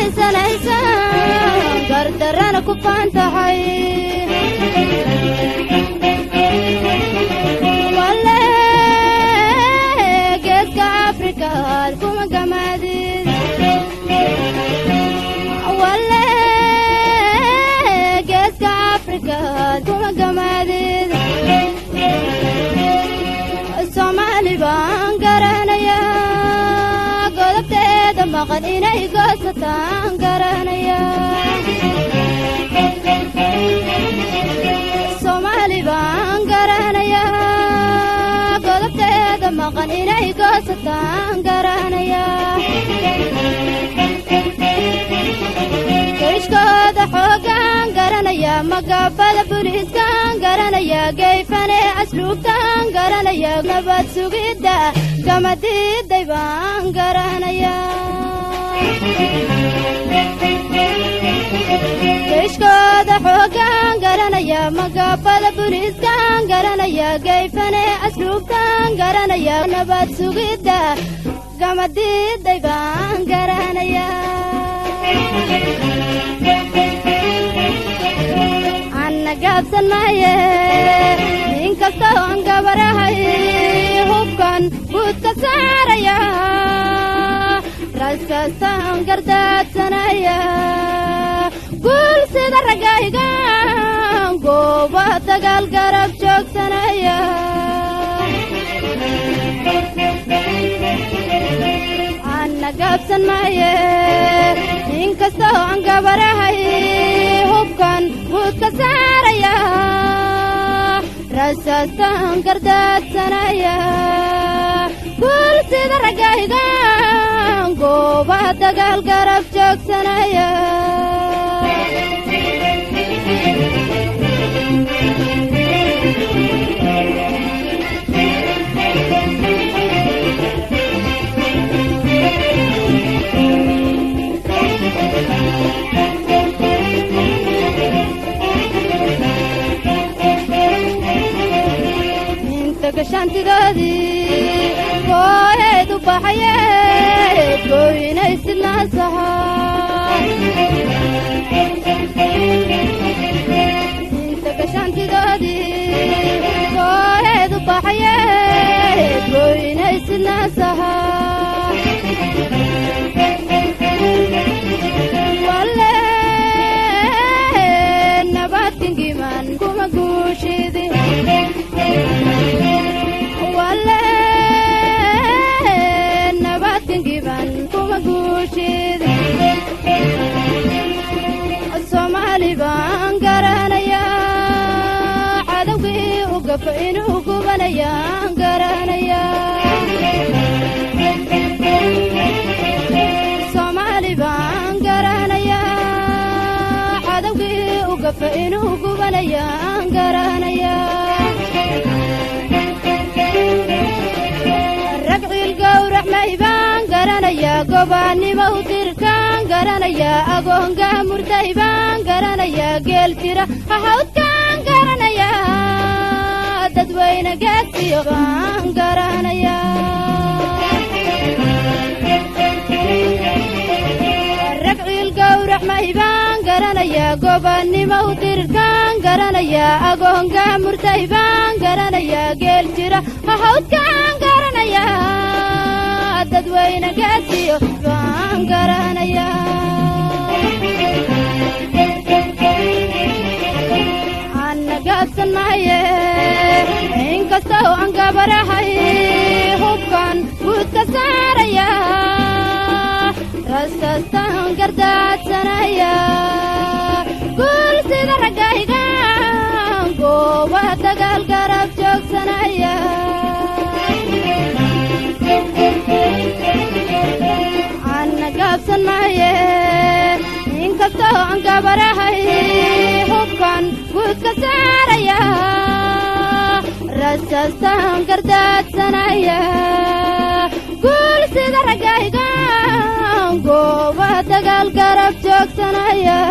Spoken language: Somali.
geysanaysa gardarana ku faan tahay walle geeska afrikaad kuma gamaadid walle geeska afrikaad kuma gamaadid soomaali baan garanayaa godobteeda maqan inay goosataan garanayaa soomaali baan garanayaa godobteeda maqan inay goosataan garanayaa geyshkooda xoogaan garanayaa magaabada buliiskaan garanayaa geyfane asluubtaan garanayaa nabad sugidda gamadiiday baan garanayaa geyshkooda xoogaan garanayaa magaabada buliiskaan garanayaa geyfane asluubtaan garanayaa nabad sugidda gamadiiday baan garanayaa anna gaabsan maaye inkastoo aan gabarahay hubkan buudka saaraya raskastaan gardaadsanaya guul sida ragaygan gooba dagaal garab joogsanaya anna gaabsan maaye inkastoo aan gabarahay hubkan buudka saaraya rasaastaan gardaadsanaya guul sida ragaygan gooba dagaal garab joogsanaya inta gashaantidoodii gooheed u baxayeed gooyinaysid naasaha inta gashaantidoodii gooheed u baxayeed gooyinaysid naasaha walle nabadkangiman kuma guushidi walle nabadkangiban kuma guushidi soomaali baan garanayaa cadowgii u gafa inuu gubanayaan garanayaa soomaali baan garanayaa cadowgii u gafa inuu gubanayaan garanayaa rag ciil gowracmay baan garanayaa gobaannimo u dirkaan garanayaa agoongaa murday baan garanayaa geel jira hahawdkaan garanayaa dadweyne gaadsiyo baan garanayaa rag ciil gowracmay baan garanayaa gobaannimo u dirkaan garanayaa agoongaa murday baan garanayaa geel jira hahawdkaan garanayaa dadweyne gaadsiyo baan garanayaa anna gaabsan maaye inkastoo aan gabarahay hubkan buudka saaraya rasaastaan gardaadsanaya guul sida ragaygan gooba dagaal garab joogsanaya anna gaabsan maaye inkastoo aan gabarahay hubkan buudka saaraya rasaastaan gardaadsanaya guul sida ragaygan gooba dagaal garab joogsanaya